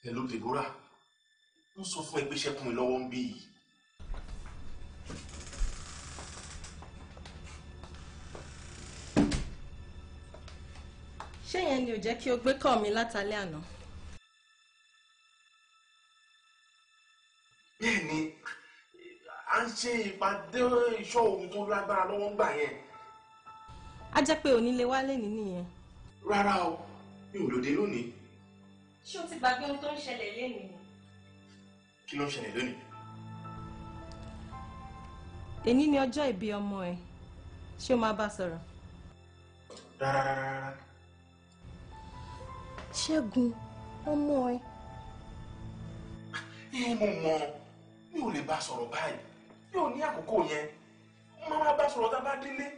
hello Deborah ń sọ fún ẹ pé ṣẹ́kùn mi lọ́wọ́ ń bí yìí. ṣé yẹn ni ò jẹ́ kí o gbé kọ́ mi látàlẹ́ àná. bẹ́ẹ̀ ni à ń ṣe ìpàdé ìṣọ́ ohun tó lágbára lọ́wọ́ ń gbà yẹn. a jẹ́ pé onílé wálé ní nìyẹn. rárá o mi ò lòdì lónìí ṣé o ti gbàgbé ohun tó ń ṣẹlẹ̀ lénìí ni. kí ló ń ṣẹlẹ̀ lónìí. èní ni ọjọ́ ìbí ọmọ ẹ ṣé o máa bá sọ̀rọ̀. rárá rárá rárá ṣẹ́gun ọmọ ẹ. ẹ mo mọ mi ò lè bá sọ̀rọ̀ báyìí mi ò ní àkókò yẹn máa máa bá sọ̀rọ̀ tá a bá délé.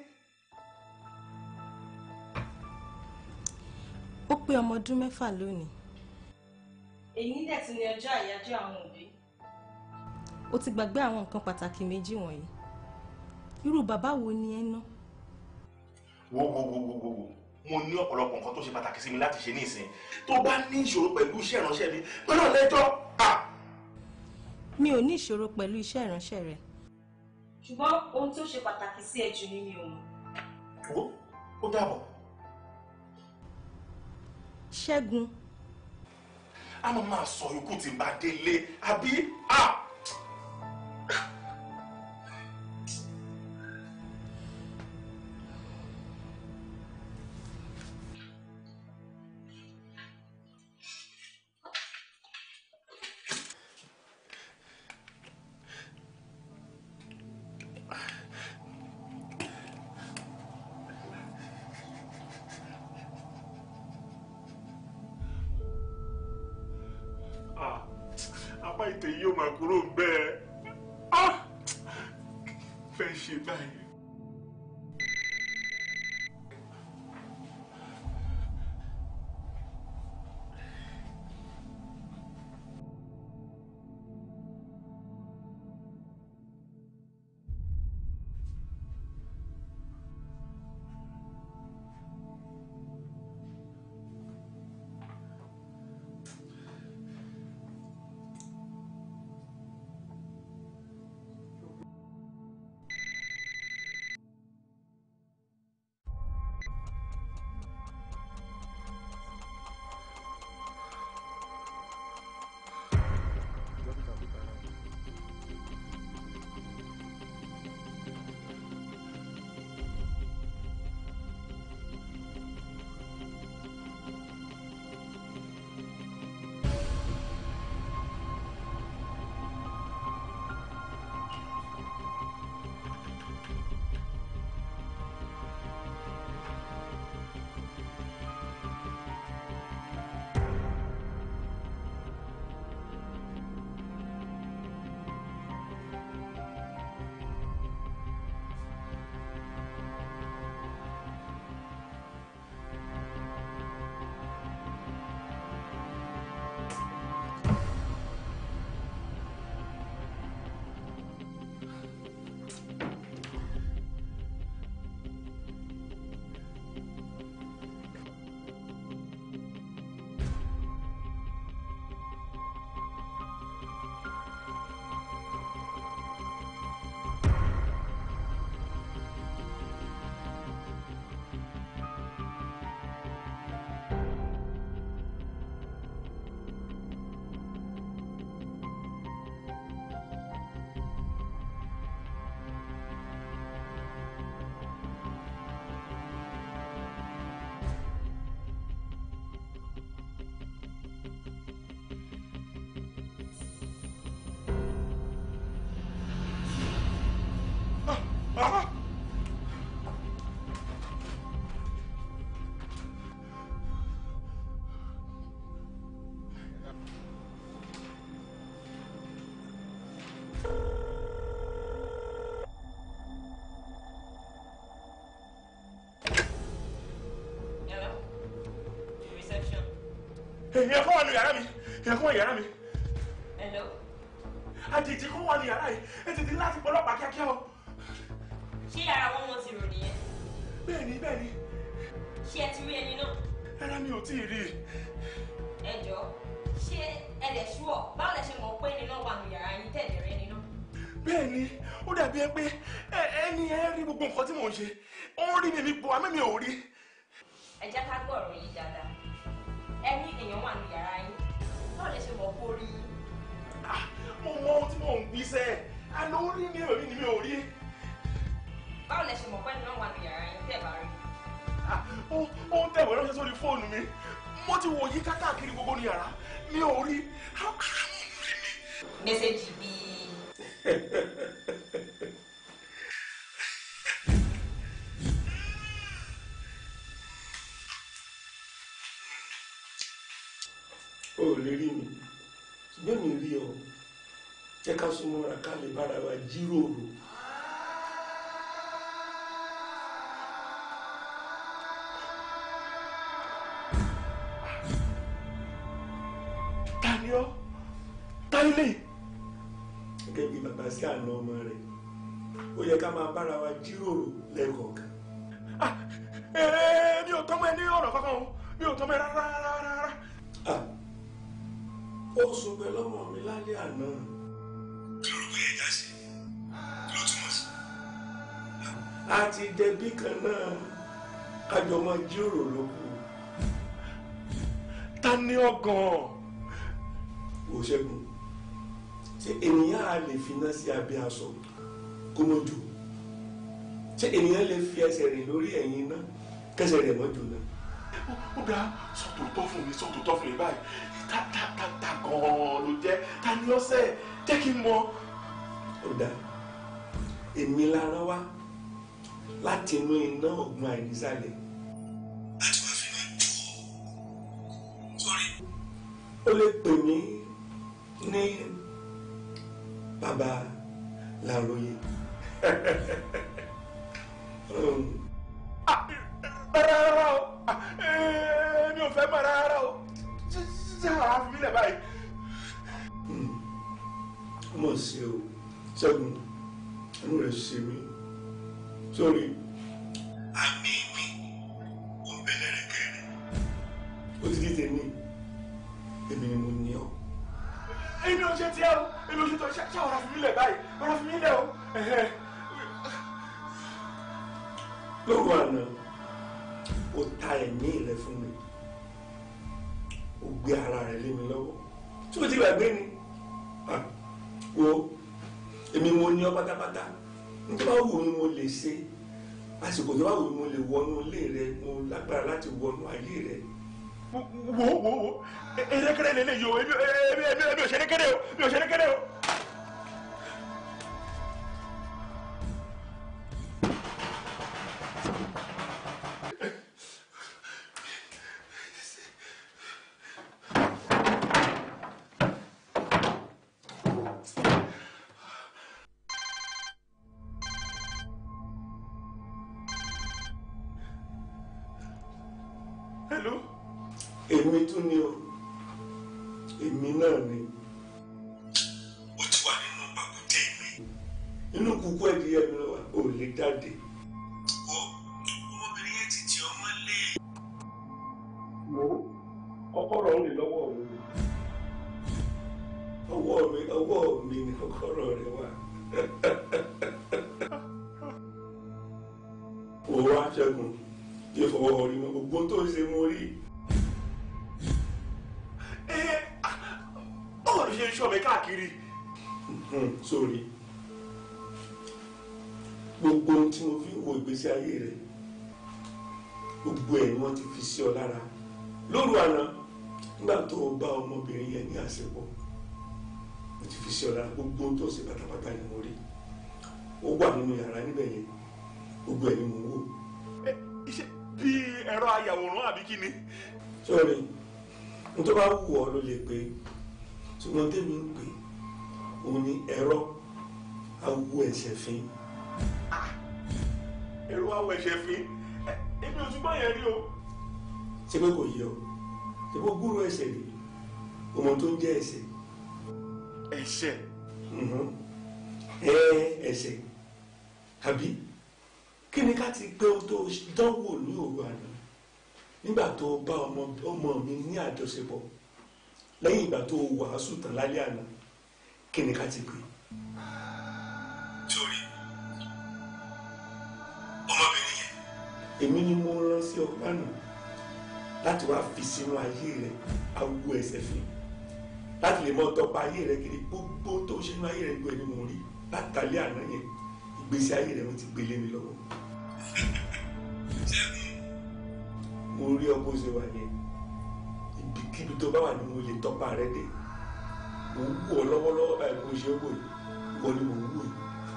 ó pé ọmọ ọdún mẹ́fà lónìí. èyí dẹ̀ ti ní ọjọ́ àyájọ́ àwọn òbí. ó ti gbàgbé àwọn nǹkan pàtàkì méjì wọ̀nyí. irú bàbá wo ni ẹ ná. wo wo wo wo wo wo mo ní ọ̀pọ̀lọpọ̀ nǹkan tó ṣe pàtàkì sí mi láti ṣe ní ìsìn tó bá ní ìṣòro pẹ̀lú iṣẹ́ ìránṣẹ́ mi pẹ̀lú ọ̀lẹ́jọ́ à. mi ò ní ìṣòro pẹ̀lú iṣẹ́ ìránṣẹ́ rẹ. ṣùgbọ́n ohun tó ṣe pàtàkì sí ẹ jù ni mi ò mọ̀. wo ó dàbọ̀. ṣẹ́gun a máa máa sọ ikú tí n bá délé àbí à. Ah, apá ìtẹ̀ yìí ó máa kúrò bẹ́ẹ̀ Ah, fẹ́ ṣe báyìí. Ah! Hello? Reception. èèyàn kan wà ní yàrá mi èèyàn kan wà ní yàrá mi Hello? àjèjì kan wà ní yàrá yìí ẹ tètè láti pọ̀ ọlọ́pàá kíákíá o. Ṣé yàrá wọn wọn ti rò nìyẹn? bẹ́ẹ̀ni bẹ́ẹ̀ni Ṣé ẹ ti rí ẹni náà? rárá mi ò tí ì rí i. Ẹ jọ̀ọ́, ṣé ẹ dẹ̀ ṣúọ̀ báwo lẹ ṣe mọ̀ pé nínú wà nù yàrá yín tẹ̀lé rẹ nínú. bẹ́ẹ̀ ni ó dàbí ẹ pé ẹ- ẹni ẹ rí gbogbo nǹkan tí mò ń ṣe ó ń rí mi mi bò àmì mi ò rí. ẹ jẹ́ ká gbọ́ ọ̀rọ̀ yìí dáadáa ẹ ní èèyàn wà nù yàrá yín báwo lẹ ṣe mọ̀ pé ó rí yín. Ah, mo mọ ohun tí mò ń gbé sẹ́ àná ó rí mi ò rí ni mi ò rí. báwo lẹ ṣe mọ̀ pé nínú wà nù yàrá yín tẹ̀ bá rí. Ah, ó ó ń tẹ̀wé ránṣẹ́ sórí fóònù mi mo ti wò yí káàkiri gbogbo ní yàrá mi ò rí. How come ó rí mi? mẹ́sẹ̀gì bíi o ò lè rí mi ṣùgbọ́n mi rí ọ jẹ́ ká súnmọ́ra ká lè bára wa jíròrò. ta ni ọ́ ta ilé gẹ́gẹ́ bí bàbá sí àna ọmọ rẹ̀ ó yẹ ká máa bára wa jíròrò lẹ́ẹ̀kọ̀ọ̀kan. mi ò tọ́mọ ẹ ní ọ̀rọ̀ kankan o mi ò tọ́mọ ẹ rárá rárá rárá. Ah, ó sùn pẹ̀lú ọmọ mi lálẹ́ àná. kí ló gbé ẹja sí kí ló túmọ̀ sí. a ti dẹbí kan náà kájọ máa jíròrò ló kù. ta ni ọ́ gan-an. wò ṣẹ́gun ṣé ènìyàn á lè finá sí abẹ́ aṣọ kó mọ́ jò ṣé ènìyàn lè fi ẹsẹ̀ rìn lórí ẹ̀yìn iná kẹsẹ̀ rẹ̀ mọ́ jò náà. ó dáa sọ́tò tọ́ fún mi sọ́tò tọ́ fún mi báyìí ta ta ta ta gan-an ló jẹ́ ta ni ọ́ sẹ́ jẹ́ kí n mọ. ó dáa èmi lára wá láti inú iná ọ̀gbun àìnísàlẹ̀. láti wá fi máa jù ọ́ sórí. ó lè pè mí ní bàbá làròyé. um, Ah, rárá rárá o Ah, eh, mi ò fẹ́ mọ̀ rárá o ṣé àwọn afi mi lẹ̀ báyìí. ọmọ ṣe o ṣẹ́gun inú rẹ̀ ṣe mí sórí. àmì mi ò ń bẹ̀rẹ̀ rẹ̀ kẹrin. ó ti di tèmi èmi ni mo ní ọ. èmi ò ṣe tiẹ̀ o èmi ò ṣe tọ́ ṣé àwọn afi mi lẹ̀ báyìí àwọn afi mi lẹ̀ o. Ẹ̀hẹ́. lóru àná ó ta ẹ̀mí rẹ fún mi ó gbé ara rẹ lé mi lọ́wọ́ tí o ti gbàgbé ni Ah, wo èmi mo ní ọ pátápátá nítorí wàá wù mí mo lè ṣe àsìkò tó bá wù mí mo lè wọnú ilé rẹ mo lágbára láti wọnú ayé rẹ wo wo wo wo erékeré lele yìí o èmi èmi èmi èmi ò ṣe erékeré o mi ò ṣe erékeré o. hello. èmi tún ni o èmi náà ni. ó ti wà nínú pàkúté mi. inú kúkú ẹ̀dìyẹ mi wà ò lè jáde. wo ọmọbìnrin yẹn ti ti ọmọ lé. wo kọ́kọ́rọ́ ń lè lọ́wọ́ mi. ọwọ́ mi ọwọ́ mi ni kọ́kọ́rọ́ rẹ wà. wò wá ṣẹ́gun yẹ fọwọ́ orí mọ́ gbogbo tó ń ṣe mo rí. ẹ báwo ló ṣe ń ṣọ́ mi káàkiri. Hmm, sórí gbogbo ohun tí mo fi ń wo ìgbésí ayé rẹ gbogbo ẹ̀ ni wọ́n ti fi sí ọ lára lóru àná nígbà tó o bá ọmọbìnrin yẹn ní àṣepọ̀ mo ti fi sí ọ lára gbogbo ohun tó ṣe pátápátá ni mo rí ó wà nínú yàrá níbẹ̀ yẹn gbogbo ẹ̀ ni mo wò Ẹ, ṣé bí ẹ̀rọ ayàwòrán àbí kí ni. sórí n tó bá wù ọ ló lè pé ṣùgbọ́n tèmi ń pè òun ni ẹ̀rọ awo ẹ̀ṣẹ̀ fín. ẹ̀rọ awọ ẹ̀ṣẹ̀ fi ẹ, èmi ò túbọ̀ yẹn rí o. ṣé pé kò yẹ ọ ṣé pé gúrú ẹ̀ṣẹ̀ rí ọmọ tó ń jẹ́ ẹ̀ṣẹ̀ ẹ̀ṣẹ̀ Mhm. ẹ ẹ̀ṣẹ̀ àbí kí ni ká ti gbé ohun tó dánwò ní òru àná nígbà tó bá ọmọ ọmọ mi ní àjọṣepọ̀ lẹ́yìn ìgbà tó wàásù tán lálẹ́ àná kí ni ká ti pè. sórí ọmọbìnrin yẹn. èmi ni mo rán sí ọ lánàá láti wá fi sínú ayé rẹ awo ẹsẹ̀ fi láti lè mọ tọpa ayé rẹ kiri gbogbo tó ṣe nínú ayé rẹ gbọ́ ẹni mo rí látàlẹ́ àná yẹn ìgbésí ayé rẹ wọn ti gbélé mi lọ́wọ́. mo rí ọ bó ṣe wà yẹn ibikíbi tó bá wà ní mo lè tọpa rẹ dé mo ń wò ọ lọ́wọ́lọ́wọ́ báyìí bó ṣe ń wò yìí wọ́n ni mo ń wò yìí.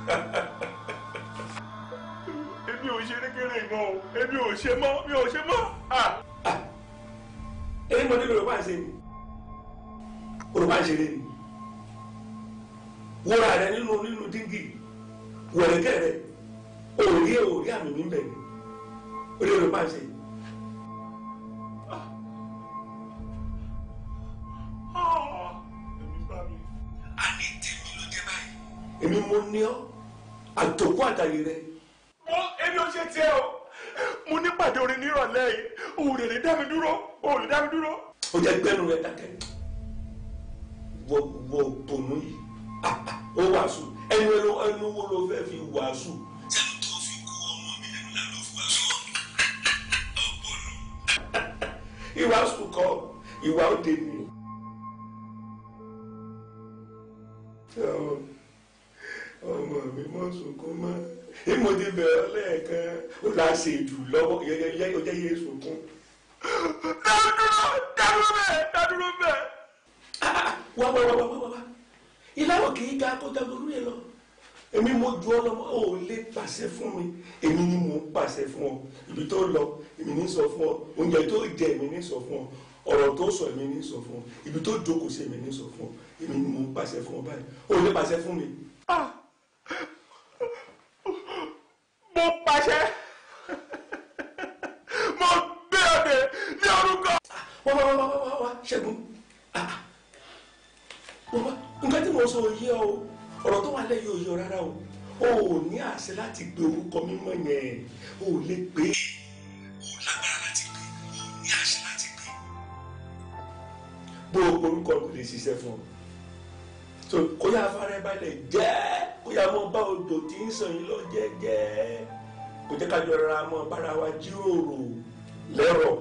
èmi ò ṣe rékéré mọ́ o èmi ò ṣe mọ́ mi ò ṣe mọ́. èyí mo ní yorùbá ń ṣe ni yorùbá ń ṣeré ni wúra rẹ nínú nínú díngì wẹ̀rẹ̀kẹ́ rẹ òòrí òòrí àmì mi bẹ̀ ni ó lè yorùbá ń ṣe. àní tèmi ló dé báyìí. èmi mo ní ọ àtòkú àtàyè rẹ. mo èmi ò ṣe tiẹ̀ o mo ní pàdé orin nírọ̀lẹ́ yìí òun lè dá mi dúró òun lè dá mi dúró. ó jẹ́ gbẹ́nu rẹ dákẹ́ wọ wọ tònú yìí Ah, ah, ó wàásù ẹnu ẹnu ẹnu wo ló fẹ́ fi wàásù. sẹ́nu tó fi kó ọmọ mi lẹ́nu lánàá fún wàásù ọ̀pọ̀lọ. ìwàásù kọ́ ìwà òde ni. ọmọ mi mọ sunkún mọ ìmọ̀dé bẹ̀rẹ̀ lẹ́ẹ̀kan ó là á ṣe jù lọ́wọ́ yẹ́yẹ́ ó jẹ́ yé sunkún. dádúró dádúró bẹ́ẹ̀ dádúró bẹ́ẹ̀. wá wá wá wá wá wá ìlànà kì í ga kó jago lórí ẹ lọ èmi mo ju ọlọmọ ò lè pàṣẹ fún mi èmi ni mo ń pàṣẹ fún ọ ibi tó lọ èmi ní sọ fún ọ oúnjẹ tó jẹ èmi ní sọ fún ọ ọ̀rọ̀ tó sọ èmi ní sọ fún ọ ibi tó jókòó sí èmi ní sọ fún ọ èmi ni mo ń pàṣẹ fún ọ báyìí ò lè pàṣẹ fún mi. mo pàṣẹ mo gbé ọdẹ ní orúkọ. wá wá wá wá wá wá ṣẹ́gun ah, ah. wá wá nǹkan tí mo sọ yé ọ o ọ̀rọ̀ tó wà lẹ́yìn òye ọ rárá o o ò ní àṣẹ láti pe orúkọ mímọ́ yẹn o ò lè pè é o lágbára láti pè é o ò ní àṣẹ láti pè é bó o orúkọ kò lè ṣiṣẹ́ fún ọ so kó yá afárá ẹ balẹ̀ jẹ́ kó yá mọ bá odò tí ń sàn yín lọ jẹ́jẹ́ kò jẹ́ ká jọ rárá mọ bára wa jíròrò lẹ́rọ̀.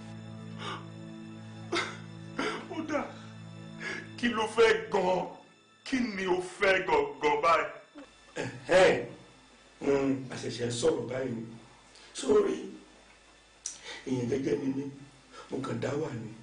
ó dà kí ló fẹ́ gan-an kí ni o fẹ́ gangan báyìí. Ẹ̀hẹ́n, mm, àṣẹ̀ṣẹ̀ sọ̀rọ̀ báyìí ni sórí èèyàn gẹ́gẹ́ ni mí mo kàn dá wà ní.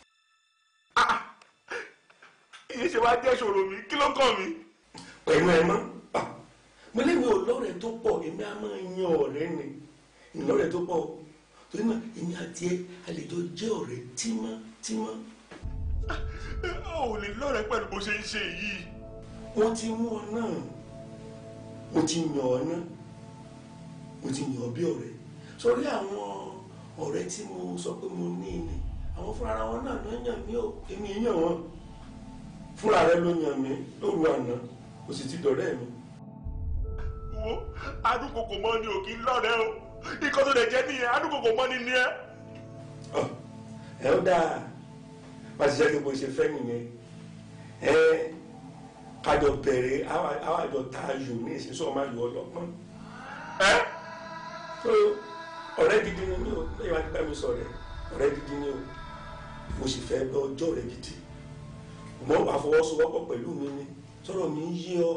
ìyẹn ṣe wá jẹ́ ìṣòro mi kí ló kàn mí. pẹ̀lú ẹ mọ́ Ah, mo lémi ò lọ́rẹ̀ẹ́ tó pọ̀ èmi á máa yan ọ̀rẹ́ ni ìlọ́rẹ̀ẹ́ tó pọ̀ torí náà èmi àti ẹ a lè jọ jẹ́ ọ̀rẹ́ tímọ́tímọ́. o ò lè lọ́rẹ̀ẹ́ pẹ̀lú bó ṣe ń ṣe yìí. wọ́n ti mú ọ náà mo ti yàn ọ náà mo ti yàn ọ bí ọ̀rẹ́ sórí àwọn ọ̀rẹ́ tí mo sọ pé mo ní ni àwọn fúnra wọn náà ló yàn mí o èmi yàn wọn fúnra rẹ ló yàn mí lóru àná kò sì ti dọ̀rẹ́ mi. wo adúkòkò mọ́ ni ò kí ń lọ́rẹ̀ẹ́ o ikọ́ tó lè jẹ́ nìyẹn adúkòkò mọ́ ni ní ẹ. Ọ, ẹ ó dáa bá a ti jẹ́ kí bó ṣe fẹ́ nìyẹn ẹ kájọ bẹ̀rẹ̀ àwọn àjọ tá a yò ní ìsinsọ́ ọmọ ayò ọlọ́pọ́n. ẹ so ọ̀rẹ́ gidi ni mí o lẹ́yìn wá nípa mi sọ̀rọ̀ ẹ̀ ọ̀rẹ́ gidi ni o mo sì fẹ́ bẹ ọjọ́ rẹ gidi mo wà fọwọ́sowọ́pọ̀ pẹ̀lú mi ni sọ̀rọ̀ mi ń yé ọ.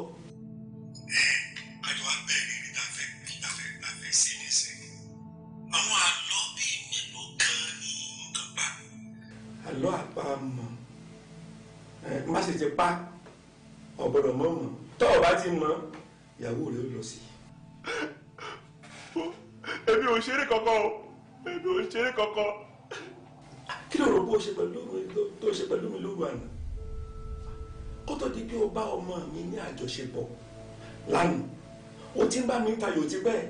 àjọ abẹ́rẹ́ ní tàfẹ́ tàfẹ́ tàfẹ́ sí ní sẹ́yìn àwọn àlọ́ bíi mélòó kan ní nǹkan pa. àlọ́ àpamọ̀ ẹ má sì ti pa ọ̀gbọ́dọ̀ mọ̀ mọ̀ tọ́ ọ bá ti mọ̀ ìyàwó rẹ ó lọ sí i. èmi ò ṣeré kankan o èmi ò ṣeré kankan. kí ló rò bó ṣe pẹ̀lú mi tó ṣe pẹ̀lú mi lóru àná kó tó di pé o bá ọmọ mi ní àjọṣepọ̀ lánàá o ti ń bá mi tayò ti pẹ́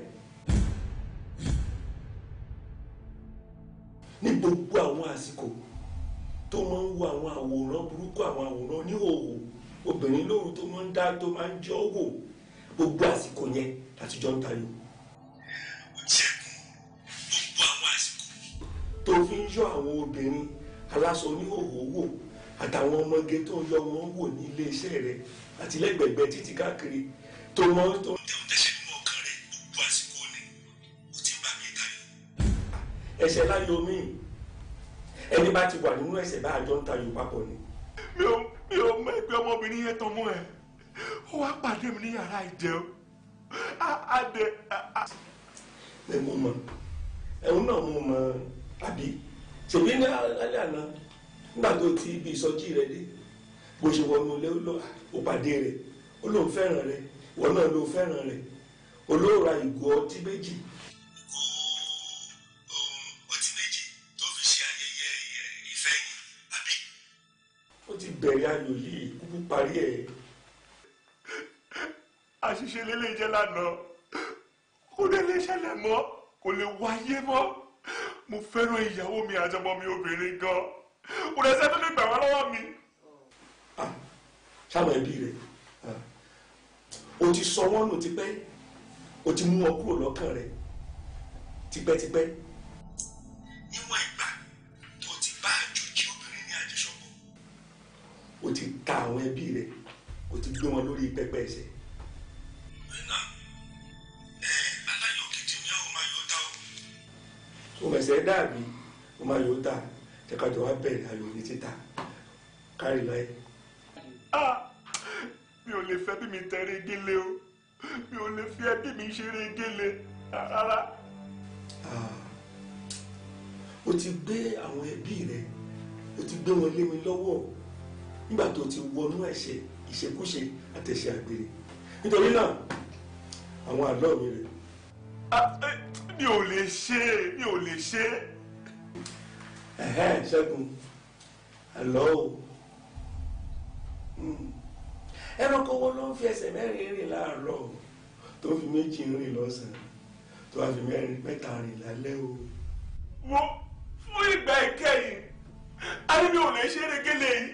ní gbogbo àwọn àsìkò tó máa ń wo àwọn àwòrán burúkú àwọn àwòrán oníhòòhò obìnrin lóru tó máa ń dá tó máa ń jọ́ wò gbogbo àsìkò yẹn láti jọ ń tayò. gbogbo àwọn àsìkò tó fi ń yọ àwọn obìnrin aláṣọ oníhòòhò wò àtàwọn ọmọge tó ń yọ wọn wò ní iléeṣẹ́ rẹ àti lẹ́gbẹ̀gbẹ̀ títí káàkiri tó mọ tó ń tẹ̀wọ́n tẹ̀sẹ̀ nínú ọkàn rẹ gbogbo àsìkò ni ó ti bá mi tayọ. ẹ̀ṣẹ̀ láyọ̀ mí ẹni bá ti wà nínú ẹ̀ṣẹ̀ bá àjọ ń tayọ̀ papọ̀ ni. mi ò mi ò mọ ẹgbẹ́ ọmọbìnrin yẹn tán mọ́ ẹ ó wá pàdé mi ní yàrá ìjẹun á dẹ. ẹ mú mọ ẹ̀hún náà mú mọ àbí ṣèbí ní alẹ́ àná nígbà tó ti ibi ìsọjí rẹ dé bó ṣe wọnú ilé ó pàdé rẹ ó lóun fẹ́ràn rẹ ìwọ náà ló fẹ́ràn rẹ olóòra ìgò ọtí méjì. ọtí méjì tó fi ṣe ayẹyẹ ìfẹ́ yìí àbí. ó ti bẹ̀rẹ̀ ayò yìí kúkú parí ẹ̀. àṣìṣe lélẹ̀ jẹ́ lánàá kò lè lè ṣẹlẹ̀ mọ́ kò lè wáyé mọ́ mo fẹ́ràn ìyàwó mi àtọmọ mi obìnrin gan kò lè sẹ́ni lè gbà wá lọ́wọ́ mi. sáwọn ẹbí rẹ o ti sọ wọn nù tipẹ́ o ti mú wọn kúrò lọ́kàn rẹ tipẹ́tipẹ́. níwọ̀n ìgbà tó ti bá àjòjì obìnrin ní àjọṣọpọ̀ o ti ta àwọn ẹbí rẹ o ti gbé wọn lórí pẹpẹ ẹsẹ̀. o mẹsẹ̀ dàbí o máa yóò tà jẹ́kájọ wá bẹ̀rẹ̀ ayò ní títà kárí láyé. mi ò lè fẹ́ bí mi tẹ̀rẹ̀ gélé o mi ò lè fi ẹbí mi ṣeré gélé rárá. o ti gbé àwọn ẹbí rẹ o ti gbé wọn lé mi lọ́wọ́ nígbà tó ti wọnú ẹ̀ṣẹ̀ ìṣekúṣe àtẹ̀ṣẹ̀ àgbèrè nítorí náà àwọn àlọ́ mi rè. mi ò lè ṣe mi ò lè ṣe. ẹ̀hẹ́n ṣẹ́gun àlọ́ o ẹranko wo ló ń fi ẹsẹ̀ mẹ́rin rìn láàárọ̀ tó fi méjì rìn lọ́sàn-án tó wá fi mẹ́rin mẹ́ta rìn lálẹ́ o. mo fún ìgbà ìkẹyìn a ní mi ò lè ṣeré gélé yìí.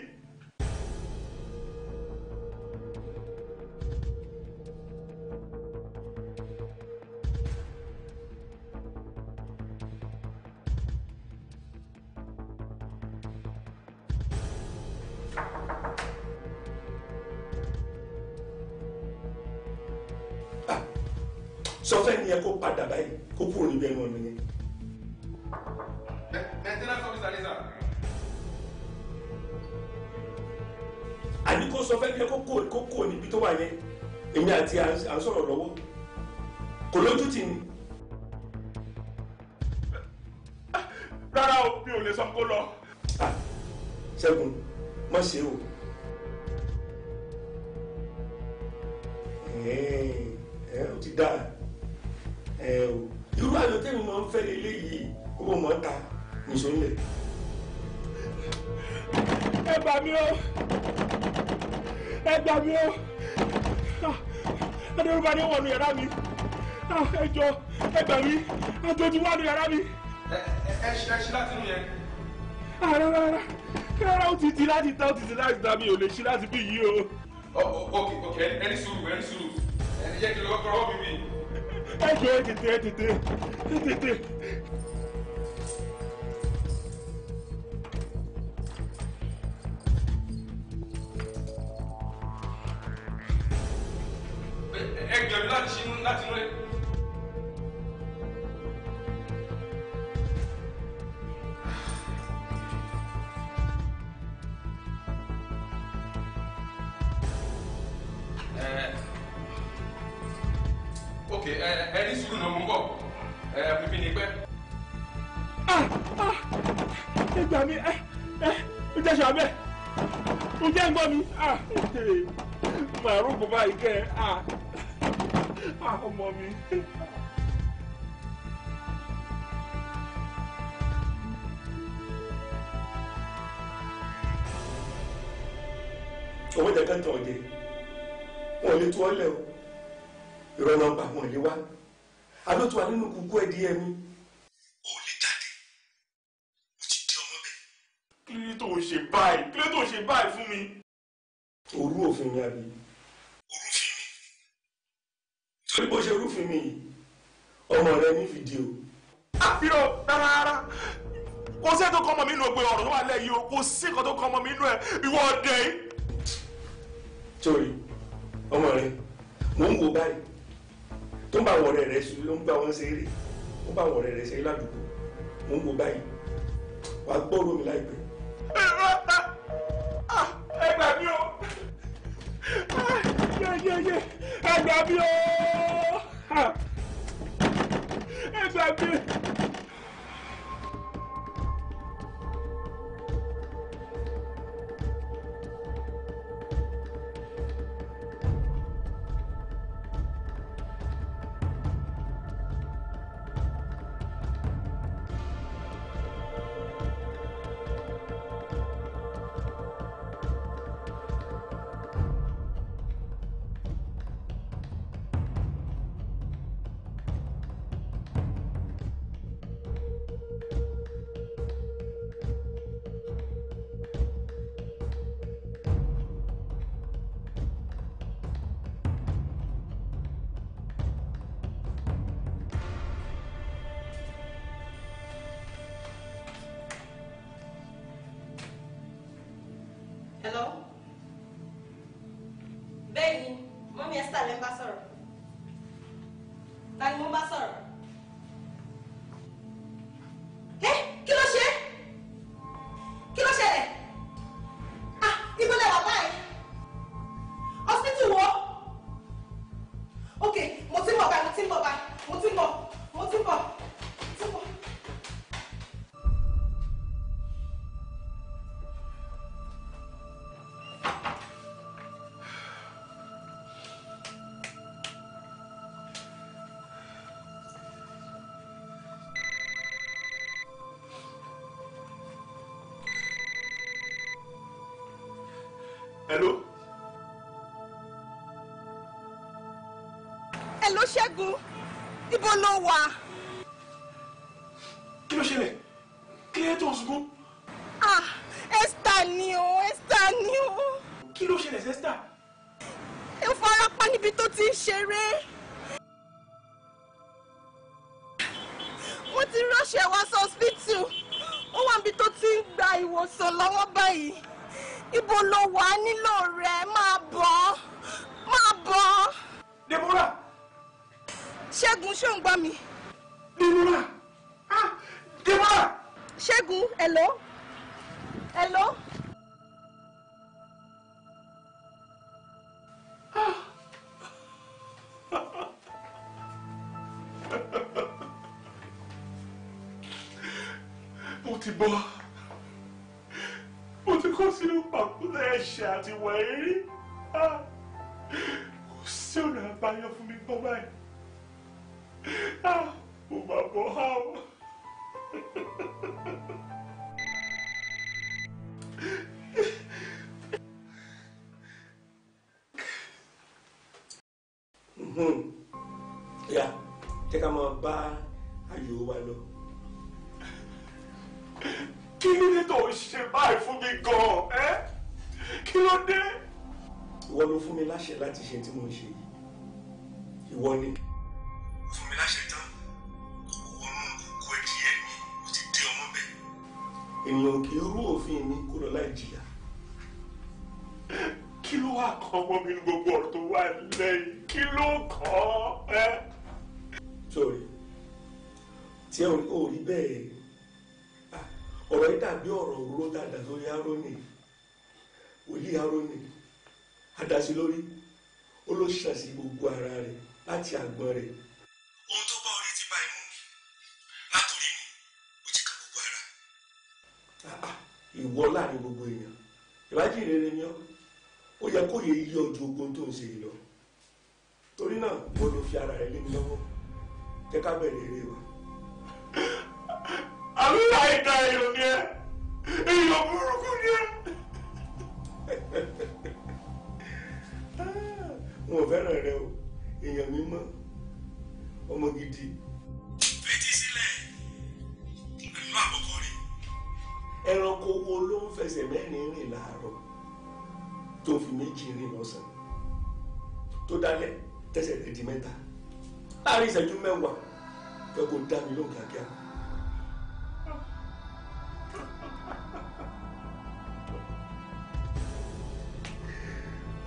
sọ fẹ́ ni ẹ kó padà báyìí kó kúrò níbi ẹnu ọ̀nà yẹn. maintenance officer ni sir. àní kó sọ fẹ́ ni ẹ kó kúrò kó kúrò níbi tó wà yẹn èmi àti à ń sọ̀rọ̀ lọ́wọ́ kò lójú tì ní. rárá o mi ò lè sọ kó lọ. ṣẹ́gun má ṣe o. ẹ ẹ o ti dáa ẹ o irú àjọ tẹ́mi máa ń fẹ́ lélẹ́yìí owó mọ́ ta nìṣó ńlẹ̀. ẹ gbà mí o ẹ gbà mí o adérúbá ni wọnú yàrá mi ẹ jọ ẹ gbà mí àjòjì wọnú yàrá mi. ẹ ẹ ṣe ẹ ṣe láti inú yẹn. rárá rárá rárá ó ti di láti ta ó ti di láti ta mi ò lè ṣí láti bí yìí o. ok ok ẹni sùúrù ẹni sùúrù ẹni jẹ́ kí ló kọ́kọ́ rọ́ mi bí. ẹ jọ ẹ tètè ẹ tètè ẹ tètè. ẹ gbìyànjú láti ṣí láti inú rẹ. ok ẹni sùúrù náà mo ń bọ̀ bíbí ni pẹ́. ẹ gbà mí ẹ ẹ ó jẹ́ sàbẹ̀ ó jẹ́ ń gbọ́ mi màrún bàbá yìí kẹ́ ẹ ọmọ mi. owó jẹ kẹntàn ọdẹ wọn ò lè tú ọ lẹ o ìrọ̀nà ọba wọn ò lè wá alótú wa nínú kúkú ẹ di ẹmí. o lè jáde o ti di ọmọ bẹ́ẹ̀. kí ló tó ń ṣe báyìí kí ló tó ń ṣe báyìí fún mi. òru òfin ni àbí. orúfin mi torí bó ṣe rúfin mi yìí ọmọ rẹ ní fídíò. àfihàn rárá rárá kò sí ètò kọ́mọ mi nínú ògbé ọ̀rọ̀ tó wà lẹ́yìn o kò sí nǹkan tó kọ́mọ mi nínú ẹ̀ ìwọ ọ̀dẹ yìí. sórí ọmọ rẹ mò ń wo báyìí tó ń bá àwọn ọ̀rẹ́ rẹ sùn ló ń bá wọn ṣeré ó bá àwọn ọ̀rẹ́ rẹ ṣeré ládùúgbò mò ń wo báyìí wà á gbọ́rọ̀ mi láìpẹ́. ẹ gbà mí o yeyeye ẹ gbà mí o ẹ gbà mí. Hello? Bẹ́ẹ̀ni, mọ́mí Esther lẹ́ ń bá sọ̀rọ̀. Ta ni mo bá sọ̀rọ̀? Ẹ́ kí ló ṣe? Kí ló ṣẹlẹ̀? Ah, ibo lẹ wà báyìí? Hospital wo? Ok, mo ti ń bọ̀ báyìí, mo ti ń bọ̀ báyìí, mo ti ń bọ̀, mo ti ń bọ̀, mo ti ń bọ̀. Hello? Ẹ ló ṣẹ́gun, ibo ló wà? kí ló ṣẹlẹ̀ kí ló tó ń sunkún Ah, Esther ni o, Esther ni o. kí ló ṣẹlẹ̀ sẹ́sítà. Ó fara pa níbi tó ti ń ṣeré. Wọ́n ti ránṣẹ́ wá sí hospital. Ó wà níbi tó ti ń gba ìwòsàn lọ́wọ́ báyìí. Ibo ló wà á nílò rẹ̀? Máa bọ̀. Máa bọ̀. Deborah Ṣẹ́gun ṣó ń gbọ́ mi? Deborah ah Deborah. Ṣẹ́gun, hello? Hello? mo ti bọ́ mo ti kó sínú pàkúté ẹ̀ṣẹ̀ àti ìwà eré Ah, kò sí ọ̀nà àbáyọ fún mi gbọ́ báyìí Ah, mo máa bọ́ ha o. Mhm. ya jẹ́ ká máa bá ayò wa lọ. kí ló dé tó ń ṣe báyìí fún mi gan-an ẹ́ kí ló dé. ìwọ ló fún mi láṣẹ láti ṣe tí mo ń ṣe yìí ìwọ ni. fún mi láṣẹ tán wọnú kókó ẹdí ẹ mi ó ti dé ọmọ bẹ́ẹ̀. ènìyàn kì í rú òfin mi kó lọ láì jìyà. kí ló wà kàn ọmọ mi ní gbogbo ọ̀rọ̀ tó wà lẹ́yìn kí ló kàn án ẹ́. sọ̀rọ̀ tí ẹ ò rí bẹ́ẹ̀ Ah, ọ̀rọ̀ yìí dàbí ọ̀rọ̀ òróró dáadáa lórí arónì wòlíì arónì adásí lórí ó ló ṣàṣì gbogbo ara rẹ̀ láti àgbọ̀n rẹ̀. ohun tó bá orí ti bá imú látòrí ni ó ti ka gbogbo ara. Ah, ah, ìwọ láàrin gbogbo èèyàn ìwádìí rere ni ọ ó yẹ kó yẹ yí ọjọ́ ogun tó ń ṣe yìí lọ torí náà wọ́n ló fi ara rẹ̀ lé mi lọ́wọ́ jẹ́ ká bẹ̀rẹ̀ eré wa. aláìda èèyàn ni ẹ èèyàn burúkú ni ẹ. wọn ò fẹ́ràn rẹ o èèyàn mímọ́ ọmọ gidi. fetí sílẹ̀ pẹ̀lú àkọ́kọ́ rẹ̀. ẹranko wo ló ń fẹsẹ̀ mẹ́rin rìn láàárọ̀ tó fi méjì rìn lọ́sàn-án tó dálẹ̀ tẹsẹ̀ rẹ̀ di mẹ́ta láàrin ìṣẹ́jú mẹ́wàá fẹ́ kó dá mi lóhùn kíákíá.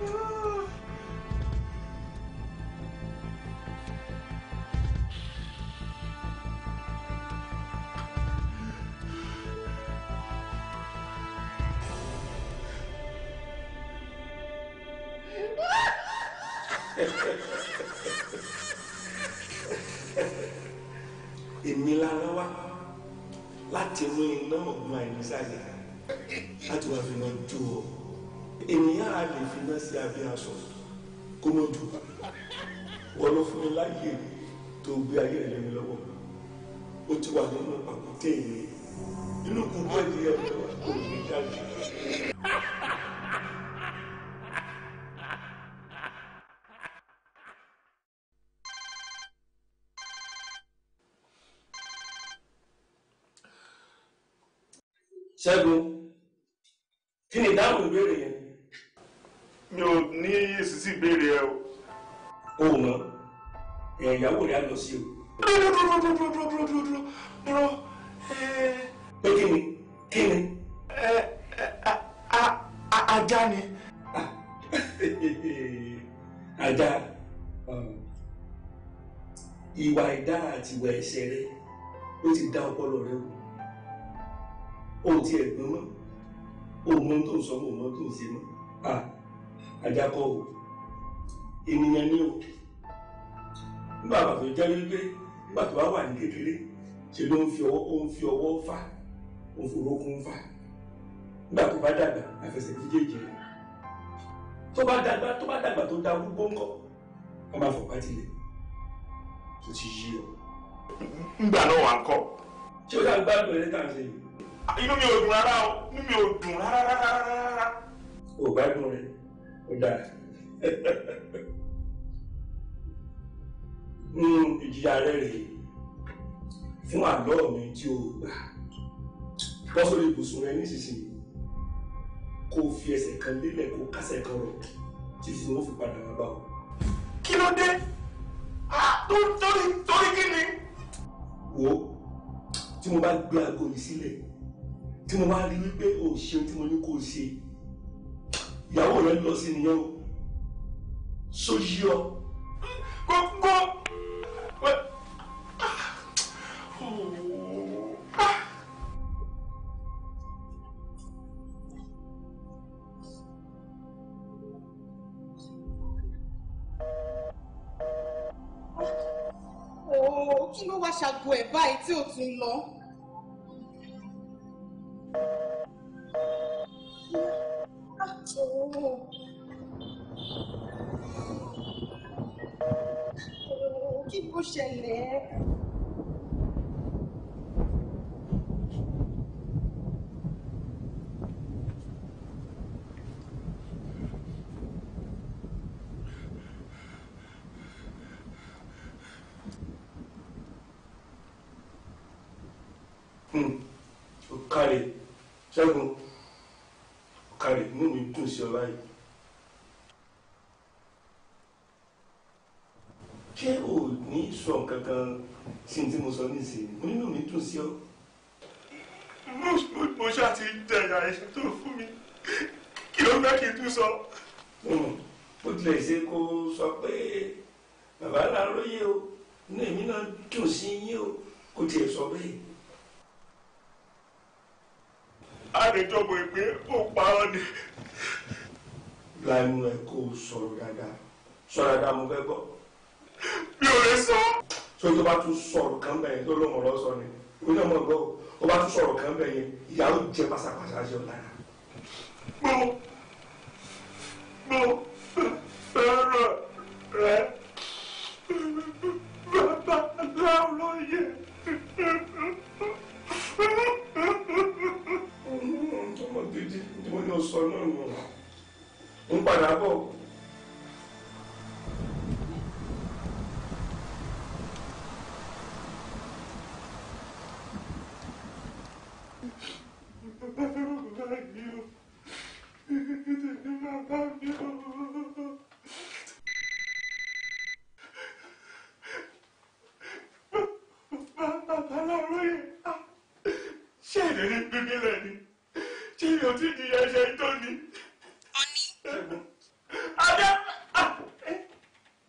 èmi lára wá láti mú iná ọ̀gbun àìnísàlẹ̀ láti wá fi náà jó ọ ènìyàn á lè fi náà sí abẹ́ aṣọ kó mọ̀ jù wọ́n ló fún mi láyè tó gbé ayé rẹ̀ lẹ́mi lọ́wọ́ ó ti wà nínú àkùtè yìí inú kúkú ẹ̀ díẹ̀ lọ́wọ́ kò ní jáde. ṣẹ́gun kí ni ìdáhùn ìbéèrè yẹn. mi ò ní èsì sí ìbéèrè ẹ o. o ò mọ ẹ̀ ìyàwó rẹ̀ á lọ sí o. dúró dúró dúró dúró dúró dúró dúró dúró dúró ẹ pé kí ni kí ni. ẹ ẹ a- a- a- ajá ni. ajá ìwà ìdára àti ìwà ẹ̀ṣẹ̀ rẹ ó ti dá ọpọlọ rẹ wò ó ti ẹ̀gbọ́n mọ́ ó mọ tó ń sọ mọ́ mọ́ tó ń ṣe mọ́ Ah, ajá kọ́ o ènìyàn ni o nígbà tó jẹ́ wípé nígbà tó bá wà ní kékeré ṣe ló ń fi ọwọ́ ó ń fi ọwọ́ fà ó ń fi orókún fà nígbà tó bá dàgbà àfẹsẹ̀ méjèèjì rẹ̀ tó bá dàgbà tó bá dàgbà tó dá gbogbo ńkọ́ wọn máa fọpá tilẹ̀ tó ti yí ọ. ngbà náà wà ń kọ́. ṣé o dá gbádùn eré tá à ń ṣe yìí. inú mi ò dùn rárá o inú mi ò dùn rárá rárá rárá rárá. o gbádùn rẹ o dáa. Mm, ìjìyà rẹ rèé fún àlọ́ mi tí o gbà bọ́ sórí ibùsùn rẹ nísinsìnyí kó o fi ẹsẹ̀ kan lélẹ̀ kó o kásẹ̀ kan rọ̀ títí wọ́n fi padà wá bá ọ. kí ló dé Ah, tó- torí torí kí ni. wo tí mo bá gbé aago yìí sílẹ̀ tí mo bá rí wípé o ò ṣeun tí mo ní kó o ṣe ìyàwó rẹ lọ sí nìyẹn o so yí ọ gbogbo. Wẹ́- Ah. Oh. Ah. Ooo, kí ló wá ṣàgbo ẹ̀ báyìí tí ò tún lọ? Ah, ooo. Ooo, Kí ló ṣẹlẹ̀? o káre ṣẹ́gun o káre inú mi dùn sí ọ báyìí ṣé o ní sọ kankan sí ní tí mo sọ nísìnyí mo nínú mi dùn sí ọ. Mo- mo- mo ṣáà ti jẹ̀yà ẹ̀ṣẹ̀ tó fún mi kí ló fẹ́ kí n tún sọ. Mm, bó tilẹ̀ ṣe kó sọ pé bàbá làárọ̀yé o inú èmi náà dùn sí yín o kó tiẹ̀ sọ bẹ́ẹ̀. àdéjọbọ ìpè ó parọ́ ni. lánàá ẹ kó sọ̀rọ̀ dáadáa sọ̀rọ̀ dáadáa mo fẹ́ gbọ́. mi ò lè sọ. so tó bá tún sọ̀rọ̀ kan bẹ̀ yẹn tó ló mọ̀ lọ́ sọ ni òun náà mọ̀ gbọ́ o tó bá tún sọ̀rọ̀ kan bẹ̀ yẹn ìyàwó jẹ pásápásá ṣe ọ̀ lára. mo mo fẹ́ràn rẹ bàbá láròyé. ọmọ gidi tí mo ní o sọ náà nù ń padà bọ̀. bàbá mi ò bàbá mi ò. bàbá láròyé ṣé ìrírí bíbí rẹ ni ṣé mi ò tí di ẹ̀ṣẹ̀ tó ni.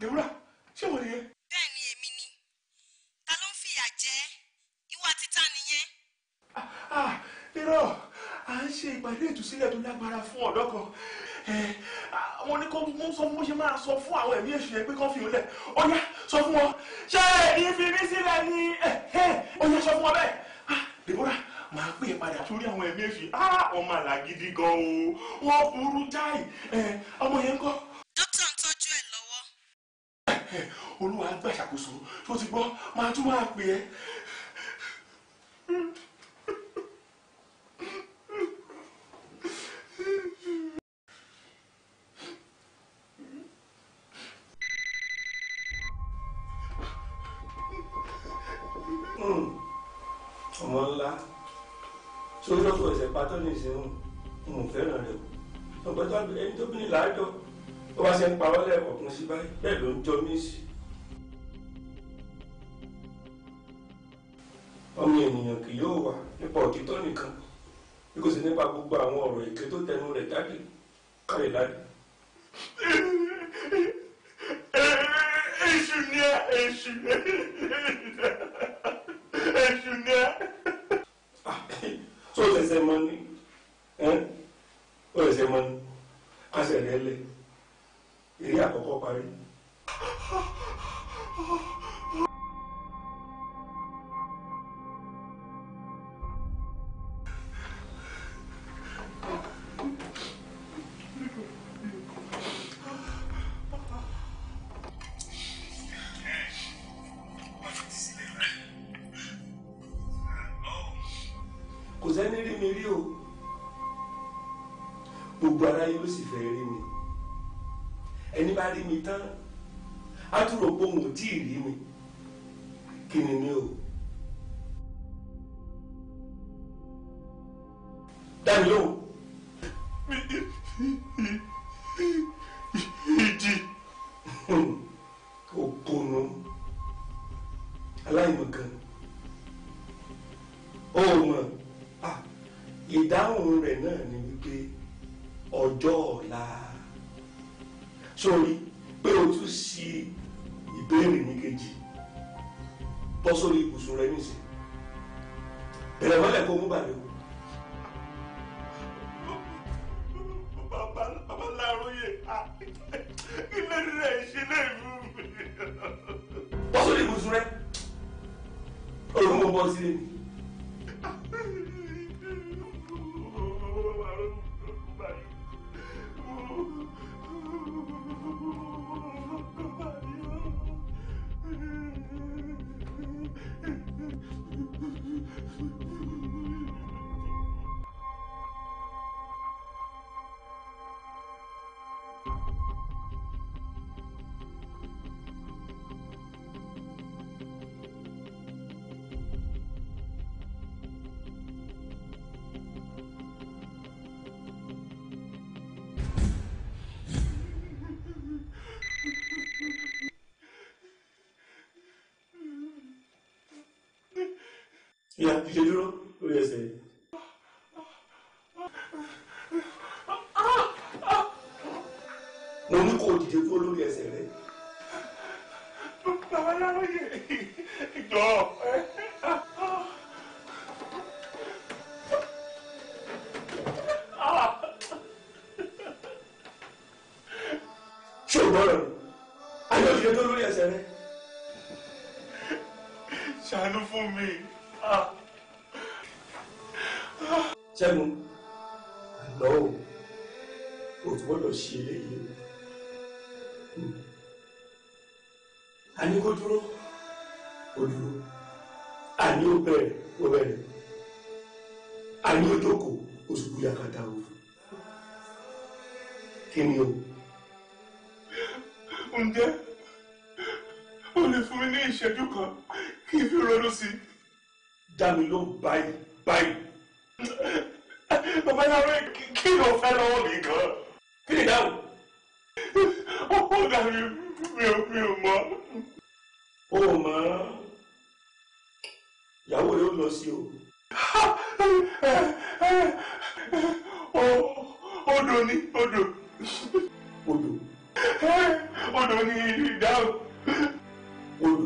Deborah ṣé wọ́n nìyẹn. bẹ́ẹ̀ ni èmi ni ta ló ń fìyà jẹ ìwà títa nìyẹn. Ah, irọ́ à ń ṣe ìpàdé ìtúsílẹ̀ tó lágbára fún ọ̀dọ́ kan Eh, ah, wọ́n ní kó mú sọ fún bó ṣe máa sọ fún àwọn ẹ̀mí èṣù yẹn pé kán fi òun lẹ̀ ọ̀yá sọ fún wọn ṣé ẹ̀yin fi mí sílẹ̀ ni ọ̀yá sọ fún wọn bẹ́ẹ̀ Ah, Deborah máa pè é padà sórí àwọn ẹ̀mí èṣù Ah, wọ́n máa là gidi gan o wọ́n burú jáì Eh, ọmọ yẹn ń kọ́ dókítà ń tọ́jú ẹ̀ lọ́wọ́. olúwa gbà ṣàkóso tó ti gbọ́ máa tún máa pè é. ọmọ ńlá sórí ọkọ ẹsẹ̀ pátọ́ ní ìsìn mo fẹ́ràn rẹ̀ o ọgbẹ́ tó ẹni tó bí ní làájọ tó bá ṣe ń pa wọ́lẹ̀ ọ̀kun sí báyìí bẹ́ẹ̀ ló ń jọ mí sí. ọmọ ènìyàn kì yóò wà nípa òtítọ́ nìkan bí kò sí nípa gbogbo àwọn ọ̀rọ̀ èké tó tẹnu rẹ̀ jáde kárí láti. èṣù ni ẹ èṣù èṣù ni ẹ. tó ṣẹ̀ṣẹ̀ mọ ní ó ṣẹ̀ṣẹ̀ mọ ní kásẹ̀ rẹ̀ lẹ̀ eré àkọ́kọ́ parí. kò sẹ́ni rí mi rí o gbogbo aráyé ló sì fẹ́ rí mi ẹni bá rí mi tán á tún rò pé òun ò tí ì rí mi kí ni mi o dá mi lóhùn ìdí òpònú aláìmọ̀kan ó mọ̀ ah, ìdáhùn rẹ̀ náà ni wípé ọjọ́ ọ̀la sórí pé o tún ṣí ìbéèrè ní kejì bọ́ sórí ibùsùn rẹ nísìn bẹ̀rẹ̀ mọ́lẹ̀ kó mú bàlẹ́ o bàbá bàbá láròyè kí ló dé rẹ̀ ṣe lè mú mi. bọ́ sórí ibùsùn rẹ olùkọ́ mọ́ bọ́ sílé mi. ìyá ti ṣe dúró lórí ẹsẹ̀ yìí. mo ní kó o dìde kúrò lórí ẹsẹ̀ rẹ. bàbá láròyè jọ. ṣé o gbọ́dọ̀ ni ayé ò dìde tó lórí ẹsẹ̀ rẹ. ṣàánú fún mi. ṣẹ́gun àná o o tún gbọ́dọ̀ ṣe eléyìí o. a ní kó dúró ó dúró a ní ó bẹ̀rẹ̀ ó bẹ̀rẹ̀ a ní ó jókòó ó sì kú yakata o. kí ni o. ǹjẹ́ o lè fún mi ní ìṣẹ́jú kan kí n fi ronú sí i. dá mi ló báyìí báyìí. bàbá láròyè kí ló fẹ́ lọ́wọ́ mi gan. kí ni dáhùn. ó dàbí mi ò mi ò mọ̀. o ò mọ̀ ìyàwó rẹ ó lọ sí o. odò ni odò odò odò ní ìdáhùn. odò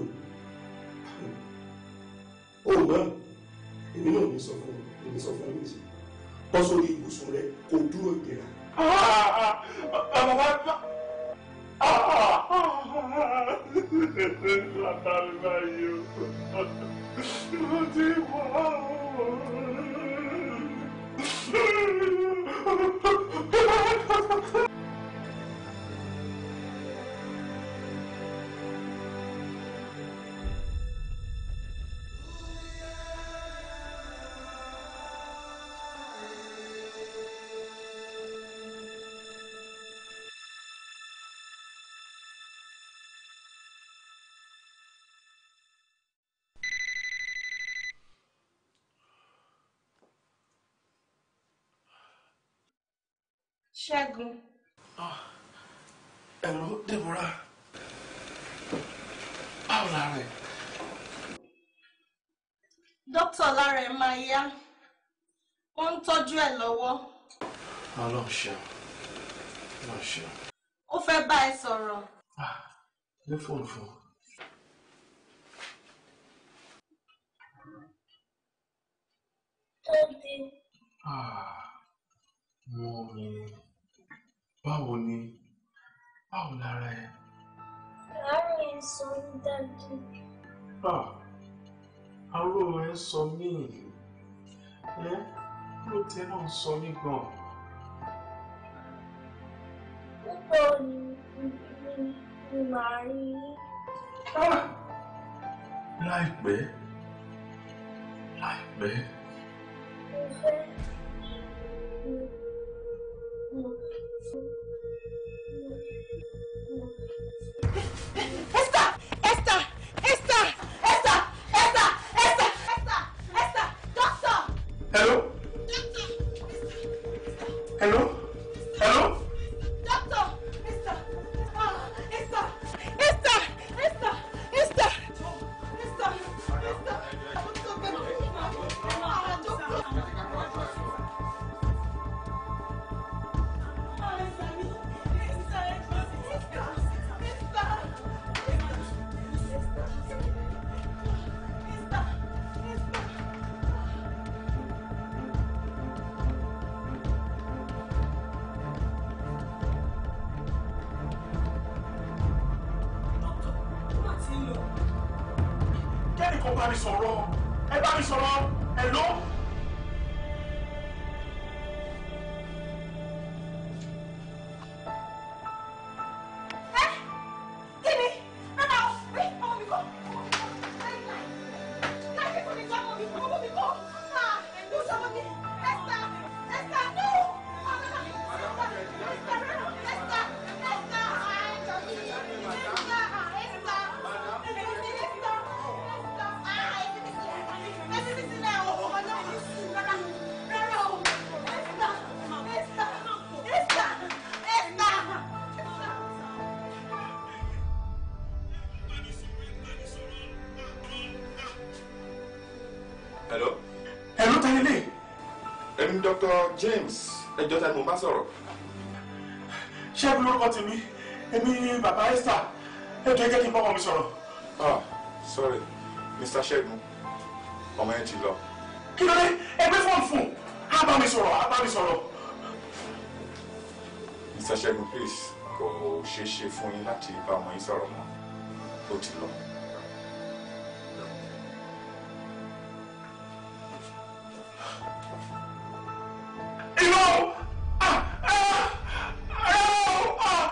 òun náà èmi náà ní sọ fún un ní sọ fún un níṣẹ́ bọ́ sórí ibùsùn rẹ kó dúró ìdẹ̀ra. bàbá bá látàrí báyìí o mo ti wá o. Ṣẹ́gun. Hello, Deborah. Báwo la rẹ̀? Dókítà lára ẹ̀ máa yá. Wọ́n ń tọ́jú ẹ̀ lọ́wọ́. Ọlọ́run ṣeun. Ọlọ́run ṣeun. Ó fẹ́ bá ẹ sọ̀rọ̀. Ní fóònù fún. Tóbi, Mo ní báwo ni báwo lára ẹ? àárín sọ ń dájú. Aró ẹ ń sọ mí. Ẹ ló tẹ náà ń sọ mí gan. Púpọ̀ ni ni ni màá rí yín. Láìpẹ́. Láìpẹ́. Mo fẹ́. Mo Esther! Esther! Esther! Esther! Esther! Esther! Esther! Esther! Doctor! Hello? Hello? Hello? Doctor! Esther! Ah, Esther! Esther! Esther! Esther! Esther! Esther! Ah, doctor! Kẹ́ni kan bá mi sọ̀rọ̀. Ẹ bá mi sọ̀rọ̀. Hello? Kíni? Rárá o, rí ọmọ mi kọ́. Láti fún mi kọ́ ọmọ mi kọ́, ọmọ mi kọ́. Ah, ló sọ ọmọ mi. Esther! Esther, no! Esther, rárá, Esther! Esther! Ah, ẹ̀jọ̀ mi. Esther! Ah, Esther! Esther! Esther! Ah, ẹ̀jẹ̀ mi sílẹ̀. Ẹ̀jẹ̀ mi sílẹ̀ o. Ọlọ́run mi sùn. Rárá, rárá o. Esther! Esther! Esther! Esther! Hello? Hello, ta ni lè? Èmi Dr. James. Ẹjọ́ ta ni mo bá sọ̀rọ̀. Ṣẹ́gun lórúkọ tèmi. Èmi ni bàbá Esther. Ẹ jẹ́ jẹ́ kí n bá ọmọ mi sọ̀rọ̀. Ah, sorry. Mr. Ṣẹ́gun, ọmọ yẹn ti lọ. Kí ló dé? Ẹ gbé fóònù fún un. Á bá mi sọ̀rọ̀, á bá mi sọ̀rọ̀. Mr. Ṣẹ́gun, please, kò ṣeé ṣe fún yín láti bá ọmọ yín sọ̀rọ̀ mọ́. Ó ti lọ. Irọ́! Ah! Ah! Ah! Ah!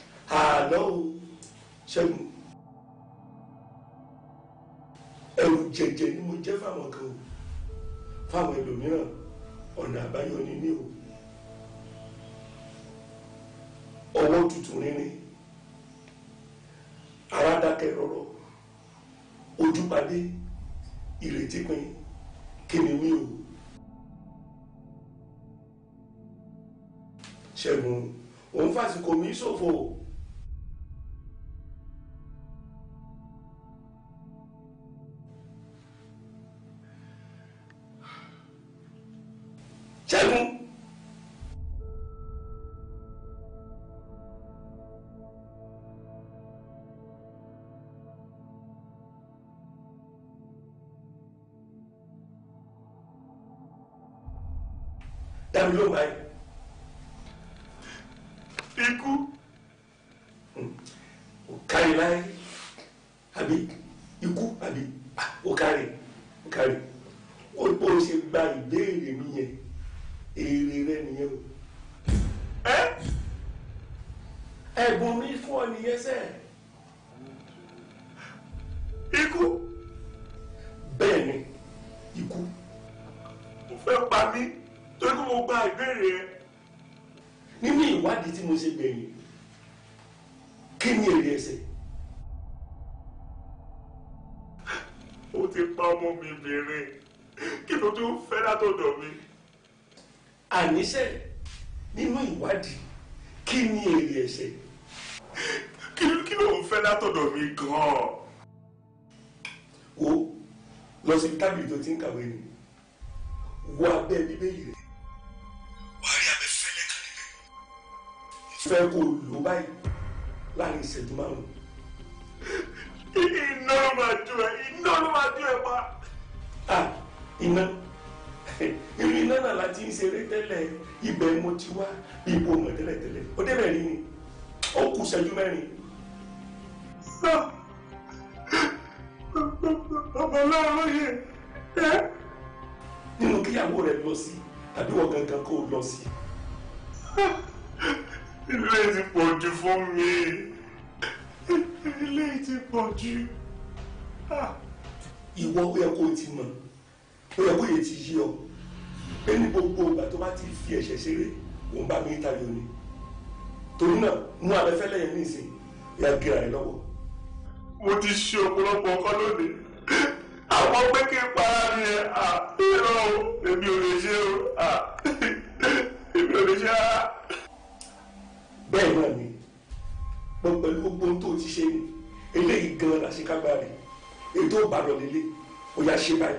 àná o ṣẹ́gun ẹrù jẹjẹ ni mo jẹ́ fáwọn kan o fáwọn ẹlòmíràn ọ̀nà àbáyọ ni ní o ọwọ́ tutù rírin ara dákẹ́ rọ́rọ́ ojú padé ìrètí pin kí ni mí o ṣẹ́gun òun fàsìkò mi ṣòfò. ṣẹ́gun. dábì ló máa ikú ò kárí láyé àbí ikú àbí ó kárí ó kárí ó bó ṣe gba ìbéèrè mi yẹn èrè rẹ nìyẹn o ẹ ẹ̀bùn mi fún ọ nìyẹn sẹ ikú bẹ́ẹ̀ ni ikú ó fẹ́ pa mí torí kó mo gba ìbéèrè ẹ nínú ìwádìí tí mo ṣe gbẹ̀yìn kí ni èrè ẹsẹ̀ ó ti pa ọmọ mi bìnrin kí ló tún fẹ́ látọ̀dọ̀ mi. àníṣe nínú ìwádìí kí ni èrè ẹsẹ̀ kí ló kí ló ń fẹ́ látọ̀dọ̀ mi gan-an. wo lọ sí tábìlì tó ti ń kàwé ni wo abẹ́ bíbélì rẹ wàá rí abẹ́ fẹ́lẹ́ kan níbẹ̀ fẹ́ kó lò báyìí láàrin ìṣẹ́jú márùn-ún iná ló máa jó ẹ iná ló máa jó ẹ pa. ah iná irú iná náà láti ń ṣeré tẹ́lẹ̀ ibẹ̀ mo ti wá bí ipò mọ̀ tẹ́lẹ̀tẹ́lẹ̀ ó débẹ̀ rí ni ó kù ṣẹ́jú mẹ́rin ọmọ ọlọ́run yìí ẹ nínú kíyàwó rẹ lọ sí àbí wọ́n gangan kó o lọ sí ilé ti pọ̀ jù fún mi ilé ti pọ̀ jù. ìwọ ó yẹ kó o ti mọ̀ ó yẹ kó o yẹ ti yí ọ pé ní gbogbo ìgbà tó bá ti fi ẹ̀ṣẹ̀ ṣeré òun bá mi tayọ ni torí náà mú abẹ́fẹ́lẹ́ yẹn nísìn ya gíra rẹ lọ́wọ́ mo ti ṣe ọ̀pọ̀lọpọ̀ nǹkan lónìí àwọn pé kí n para mi ẹ à irọ́ o èmi ò lè ṣe o à èmi ò lè ṣe rárá. bẹ́ẹ̀ náà ni pọ̀ pẹ̀lú gbogbo ohun tó o ti ṣe ni eléyìí gan-an la ṣe kágbá rẹ̀ ètò ìbàdàn lélẹ̀ ó yá ṣe báyìí.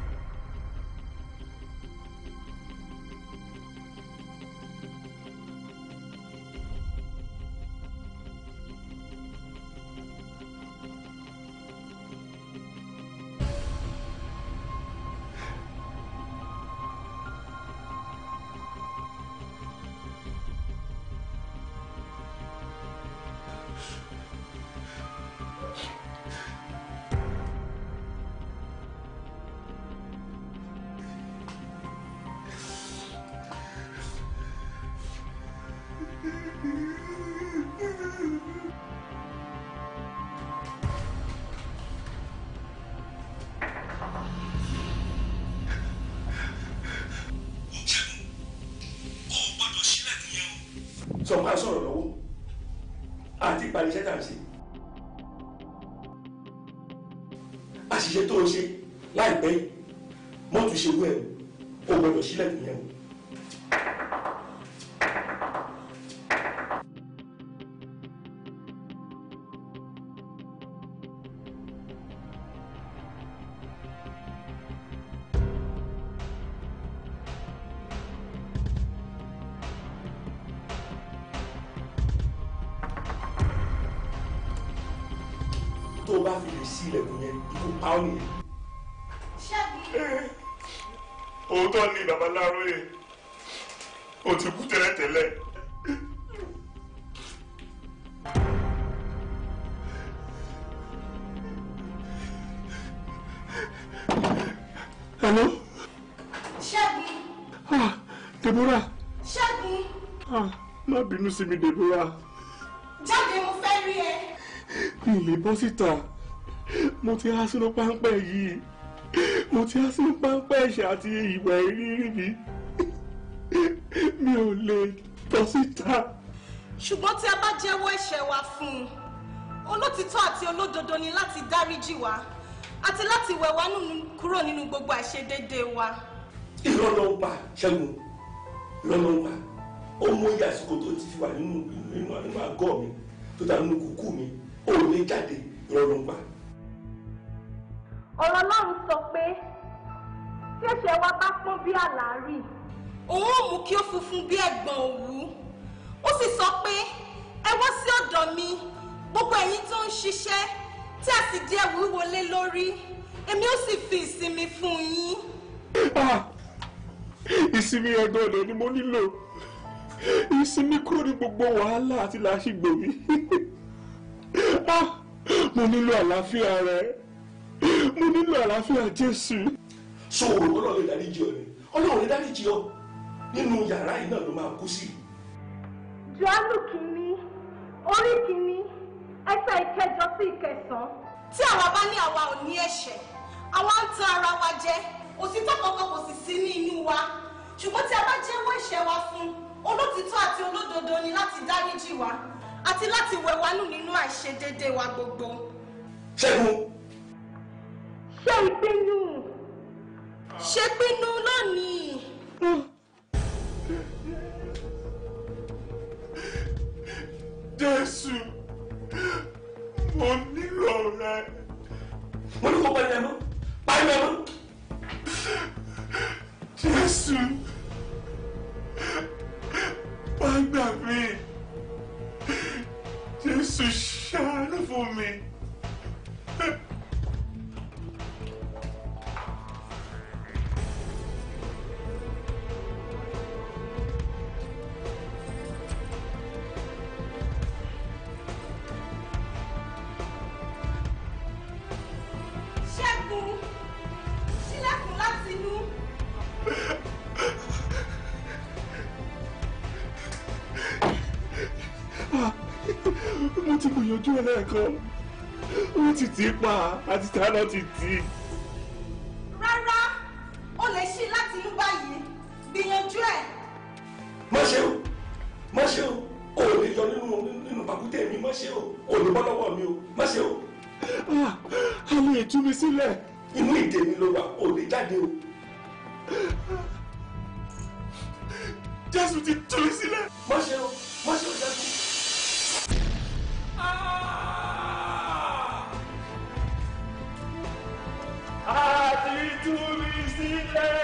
sọ máa sọ̀rọ̀ lọ́wọ́ àti ìparí iṣẹ́ tà ń ṣe àṣìṣe tó o ṣe láìpẹ́ yìí mọ́tò ṣe wú ẹ̀ o gbọ́dọ̀ sílẹ̀ nìyẹn o. tó o bá fi lè sí ilẹ̀kùn yẹn ikú pa ọ́ nìyẹn. òótọ́ ni babaláwo yẹn o ti kú tẹ́lẹ̀tẹ́lẹ̀. hello Ṣẹ́gun! ah Deborah Ṣẹ́gun! ah má bínú sí mi Deborah Jáde mo fẹ́ rí ẹ. mi ì lè bọ́ síta mo ti há sínú páńpẹ́ yìí mo ti á sí pápẹ́ ẹ̀ṣẹ̀ àti ìwà ìrírí mi mi ò lè tọ́ síta. ṣùgbọ́n tí a bá jẹ́wọ́ ẹ̀ṣẹ̀ wa fún un olótìtọ́ àti olódodo ni láti dáríjì wá àti láti wẹ̀ wá nínú- kúrò nínú gbogbo àìṣedéédéé wa. irọ́ ló ń pa ṣẹ́gun irọ́ ló ń pa ó mú iye àsìkò tó ti fi wà nínú nínú nínú àgọ́ mi tó dà nínú kúkú mi ó lè jáde irọ́ ló ń pa. ọ̀rọ̀ Ọlọ́run sọ pé tí ẹ̀ṣẹ̀ wa bá pọ́n bí àlàárì òun ò mú kí ó funfun bí ẹ̀gbọ̀n òwú ó sì sọ pé ẹ wá sí ọ̀dọ̀ mi gbogbo ẹ̀yin tó ń ṣiṣẹ́ tí a sì di ẹrù wíwo lé lórí èmi ó sì fi ìsinmi fún yín. Ah! ìsinmi ẹ̀gbọ́n ọ̀dọ̀ ni mo nílò ìsinmi kúrò ní gbogbo wàhálà àti làásìgbò mi Ah! mo nílò àlàáfíà rẹ mo nílò àlàáfíà Jésù. so òrò ọlọ́run lè dáríjì ọ ni ọlọ́run lè dáríjì ọ nínú yàrá yìí náà ló máa kú sí. Jòhánù kìíní orí kìíní ẹsẹ̀ ìkẹjọ sí ìkẹsàn-án. tí àwa bá ní àwa ò ní ẹ̀ṣẹ̀ àwa ń tan ara wa jẹ òtítọ́ kankan kò sì sí ní inú wa ṣùgbọ́n tí a bá jẹ́wọ́ ẹ̀ṣẹ̀ wa fún olótìtọ́ àti olódodo ni láti dáríjì wá àti láti wẹ̀ wá nù nínú àìṣedéédéé wa gbogbo. ṣẹ́gun ṣe ìpinnu ṣe pinnu lónìí. Jésù mo nílò rẹ. mo ní kó pariwo ẹ mọ́ pariwo ẹ mọ́. Jésù wá gbà mí Jésù ṣàánú fún mi. ṣẹ́gun ṣílẹ̀kùn láti inú. mo ti gbìyànjú ẹ lẹ́ẹ̀kan ó ti tì í pa àti tàná ti tì í. rárá o lè ṣí láti inú báyìí gbìyànjú ẹ̀. má ṣe o má ṣe o o ò lè yọ nínú nínú pàkúté mi má ṣe o o ò lè bọ́ lọ́wọ́ mi o má ṣe o Ah, a lè tú mi sílẹ̀. inú ìdè mi ló wà o ò lè jáde o. Jésù ti tú mi sílẹ̀. má ṣe o má ṣe o jáde. A ti tú mi sílẹ̀.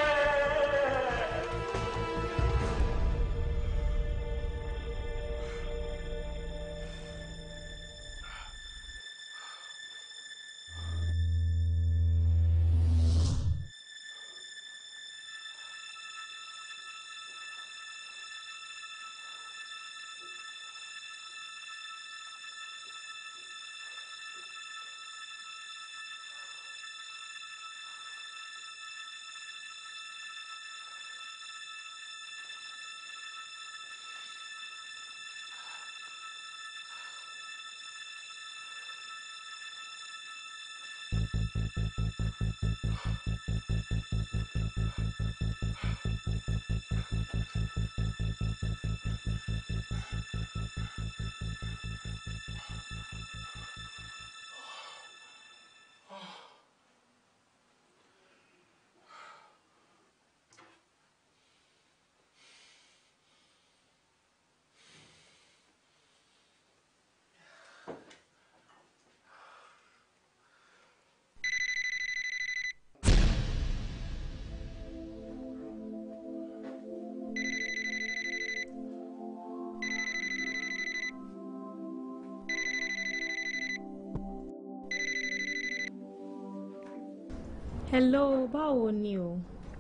hello báwo ni o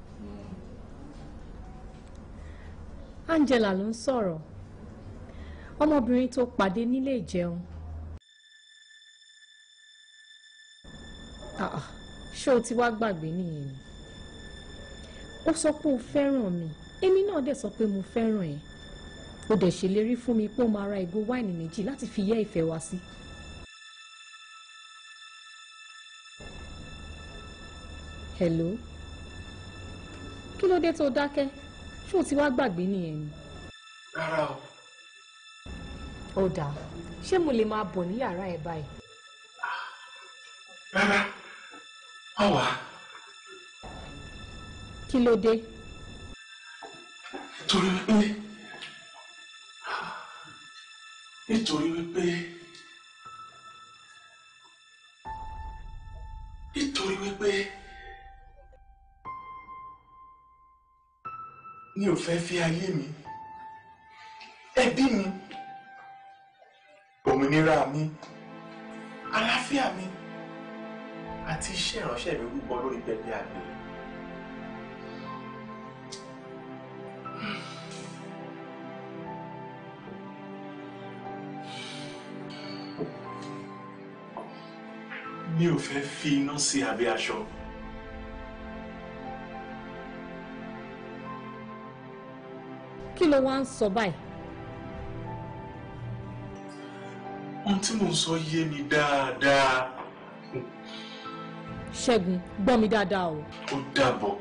Angela ló ń sọ̀rọ̀ ọmọbìnrin tó pàdé nílé ìjẹun Ah, ah, ṣé o ti wá gbàgbé nìyẹn ni ó sọ pé o fẹ́ràn mi èmi náà dẹ̀ sọ pé mo fẹ́ràn ẹ̀ o dẹ̀ ṣèlérí fún mi pé o máa ra ìgò wáìnì méjì láti fi yẹ́ ìfẹ́ wa sí. hello kí ló dé tó dákẹ́ ṣé o ti wá gbàgbé nìyẹn ni. rárá o ó dáa ṣé mo lè máa bọ̀ ní yàrá ẹ̀ báyìí. rárá má wá kí ló dé. nítorí wípé nítorí wípé nítorí wípé mi ò fẹ́ fi ayé mi ẹbí mi òmìnira mi àlàáfíà mi àti iṣẹ́ ìránṣẹ́ mi rúbọ lórí pẹpẹ àgbèrè. mi ò fẹ́ fi iná sí abẹ́ aṣọ. kí ló wá ń sọ báyìí. ohun tí mò ń sọ yé mi dáadáa. ṣẹ́gun gbọ́ mi dáadáa o. ó dàbọ̀.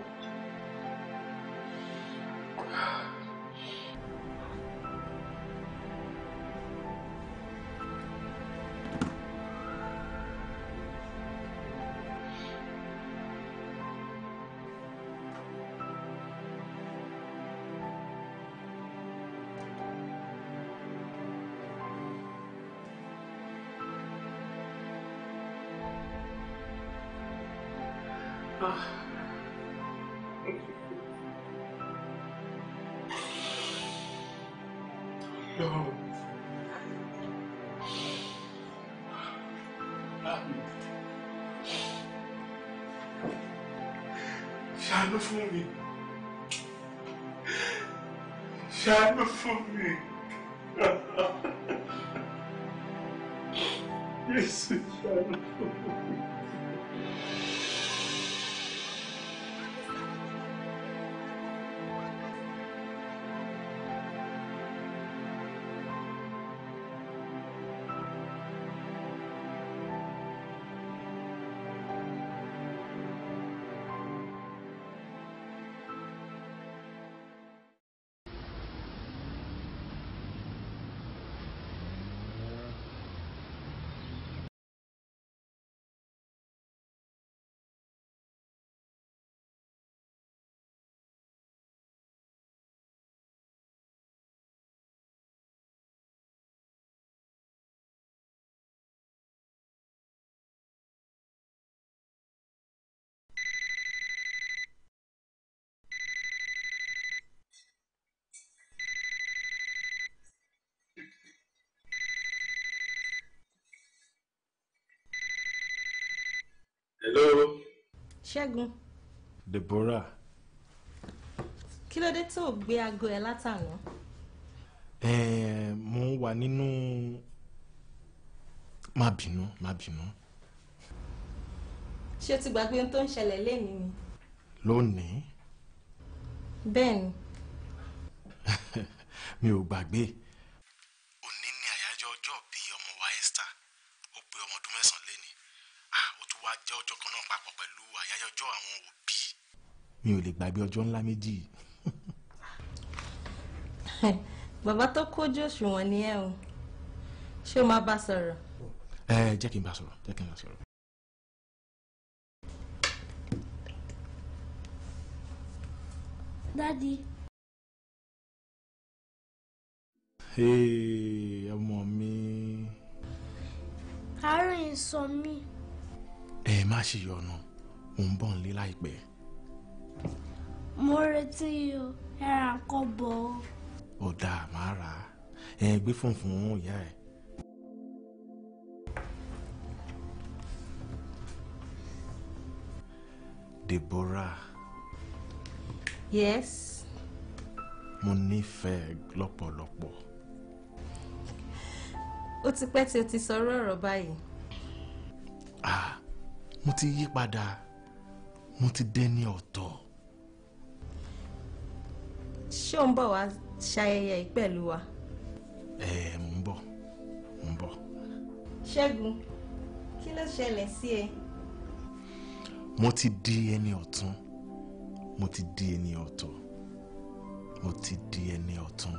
Lord. Ṣàánú fún mi. Ṣàánú fún mi. Jésù ṣàánú fún mi. Hello. ṣẹ́gun Deborah. kí ló dé tó o gbé aago ẹ látàná. Eh, mo wà nínú má bínú má bínú ṣé o ti gbàgbé ohun tó ń ṣẹlẹ̀ lénìí ni. lónìí bẹ́ẹ̀ ni mi ò gbàgbé. òní ni àyájọ́ ọjọ́ bí ọmọ wa Esther ó pé ọmọ ọdún mẹ́sàn-án léni ah ó tún wáá jẹ́ ọjọ́ kan náà papọ̀ pẹ̀lú àyájọ́ ọjọ́ àwọn òbí. mi ò lè gbàgbé ọjọ́ ńlá méjì. bàbá tó kójú òṣùwọ̀n ni ẹ o ṣé o máa bá sọ̀rọ̀. ẹ jẹ́ kí n bá sọ̀rọ̀ jẹ́ kí n bá sọ̀rọ̀. Dádì, Hey, ọmọ mi àárẹ̀ ń sọ mí. ẹ má ṣe yọnu mò ń bọ̀ nílé láìpẹ́. Mo retí o, ẹ ra nǹkan bọ̀ o. ó dáa máa rà á ẹ gbé fóònù fún ìyá ẹ. Deborah yes mo nífẹ̀ẹ́ lọ́pọ̀lọpọ̀ ó ti pẹ́ tí o ti sọ̀rọ̀ ọ̀rọ̀ báyìí. ah mo ti yí padà mo ti dẹni ọ̀tọ̀ ṣé o ń bọ̀ wá ṣayẹyẹ yìí pẹ̀lú wa. ẹ mò ń bọ̀ mò ń bọ̀ ṣẹ́gun kí ló ṣẹlẹ̀ sí ẹ. mo ti di ẹni ọ̀tún mo ti di ẹni ọ̀tọ̀ mo ti di ẹni ọ̀tún.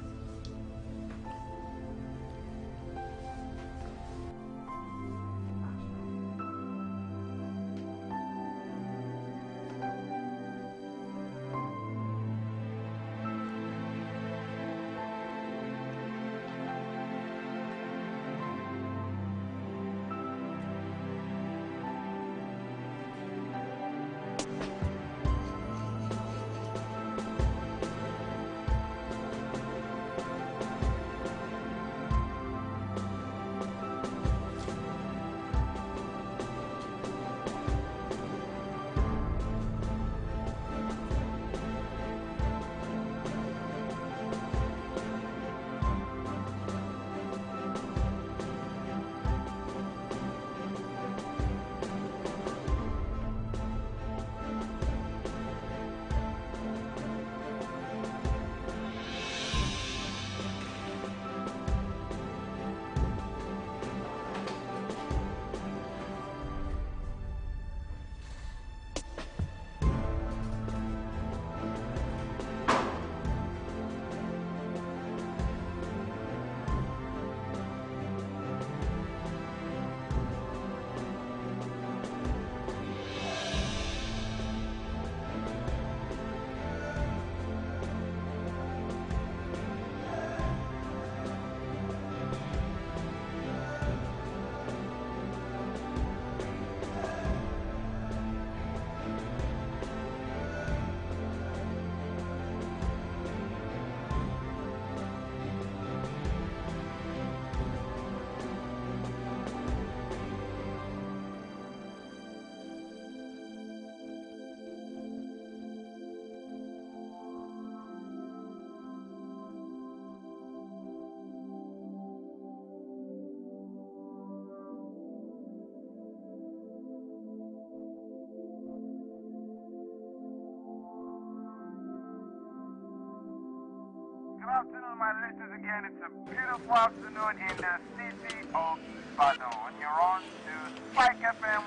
Good afternoon, my listeners. Again, it's a beautiful afternoon in the city of Ibadan. You're on to Spike FM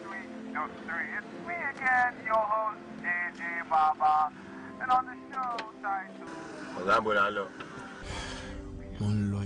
103.3. It's me again, your host, JJ Baba. And on the show titled... ọ̀gá bọ̀dá lọ. mo ń lọ